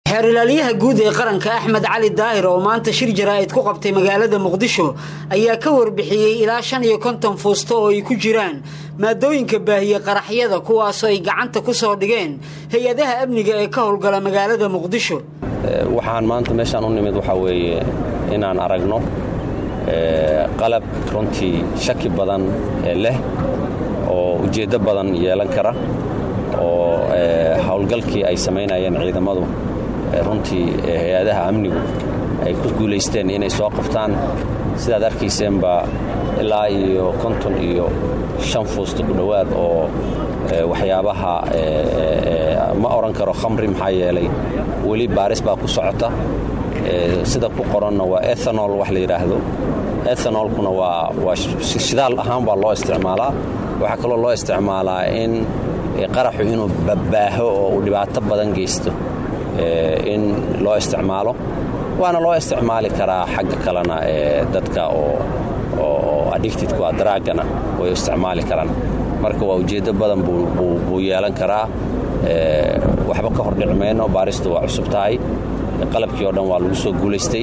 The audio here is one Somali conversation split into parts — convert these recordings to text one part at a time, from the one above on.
xeer ilaalyaha guud ee qaranka axmed cali daahir oo maanta shir jaraa'id ku qabtay magaalada muqdisho ayaa ka warbixiyey ilaa shan iyo konton fuusto oo ay ku jiraan maadooyinka baahiye qaraxyada kuwaasoo ay gacanta ku soo dhigeen hay-adaha amniga ee ka howlgala magaalada muqdisho waxaan maanta meeshaan u nimid waxaa weeye inaan aragno qalab runtii shaki badan ee leh oo ujeeddo badan yeelan kara oo howlgalkii ay samaynayeen ciidamadu runtii hay-adaha amnigu ay ku guulaysteen inay soo qabtaan sidaad arkayseenba ilaa iyo konton iyo shan fuusto ku dhowaad oo waxyaabaha ma odhan karo khamri maxaa yeelay weli baaris baa ku socota sida ku qoranna waa ethanol wax la yidhaahdo ethanolkuna waa shidaal ahaan baa loo isticmaalaa waxaa kaloo loo isticmaalaa in qaraxu inuu babbaaho oo uu dhibaato badan geysto in loo isticmaalo waana loo isticmaali karaa xagga kalena ee dadka oo addictidku a daraagana way isticmaali karaan marka waa ujeeddo badan buu yeelan karaa waxba ka hordhici mayno baaristu waa cusub tahay qalabkii oo dhan waa lagu soo guulaystay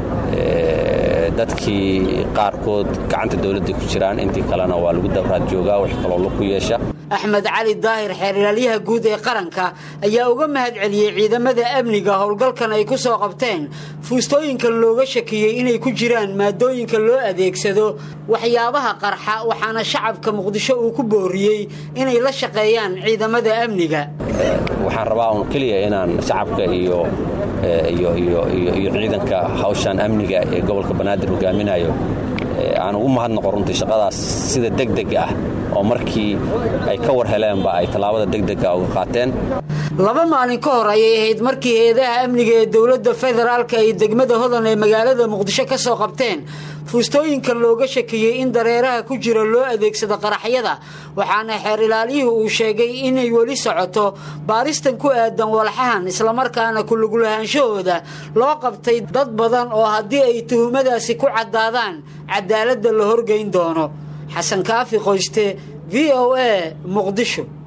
dadkii qaarkood gacanta dowladda ku jiraan intii kalena waa lagu dabraad joogaa wax kaloo laku yeesha axmed cali daahir xeer ilaalyaha guud ee qaranka ayaa uga mahad celiyey ciidamada amniga howlgalkan ay ku soo qabteen fuustooyinkan looga shakiyey inay ku jiraan maadooyinka loo adeegsado waxyaabaha qarxa waxaana shacabka muqdisho uu ku booriyey inay la shaqeeyaan ciidamada amniga waxaan rabaa un keliya inaan shacabka iyo iyo ciidanka hawshan amniga ee gobolka banaadir hogaaminayo aan ugu mahadnaqo runtii shaqadaas sida degdeg ah oo markii ay ka war heleenba ay tallaabada degdega uga qaateen laba maalin ka hor ayay ahayd markii hay-adaha amniga ee dowladda federaalka ay degmada hodan ee magaalada muqdisho ka soo qabteen fuustooyinkan looga shakiyey in dareeraha ku jira loo adeegsado qaraxyada waxaana xeer ilaaliyuhu uu sheegay inay weli socoto baaristan ku aadan walxahan islamarkaana kulugulahaanshahooda loo qabtay dad badan oo haddii ay tuhumadaasi ku caddaadaan cadaaladda la horgeyn doono xasan kaafi qoyste v o a muqdisho